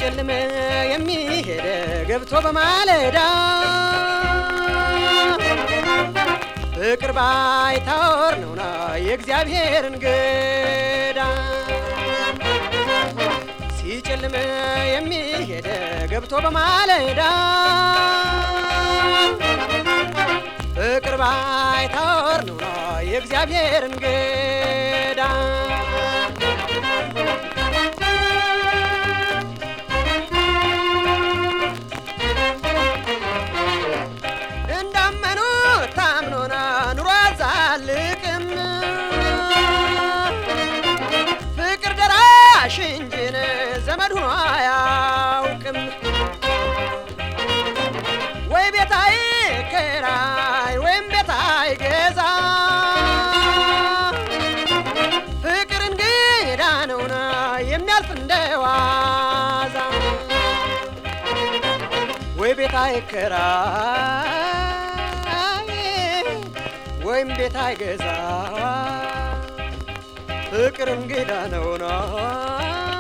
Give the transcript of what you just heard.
ሲጨልም የሚሄድ ገብቶ በማለዳ ፍቅር ባይታወር ነውና የእግዚአብሔር እንግዳ ሲጨልም የሚሄድ ገብቶ በማለዳ ፍቅር ባይታወር ነውና የእግዚአብሔር እንግዳ እንዳመኑ ታምኖና ኑሮ አዛልቅም ፍቅር ደራሽ እንጂን ዘመድ ሆኖ አያውቅም። ወይ ቤታይ ከራይ ወይም ቤታይ ገዛ ፍቅር እንግዳ ነውና የሚያልፍ እንደዋዛ ወይ ቤት አይከራይ ወይም ቤት አይገዛ ፍቅር እንግዳ ነውና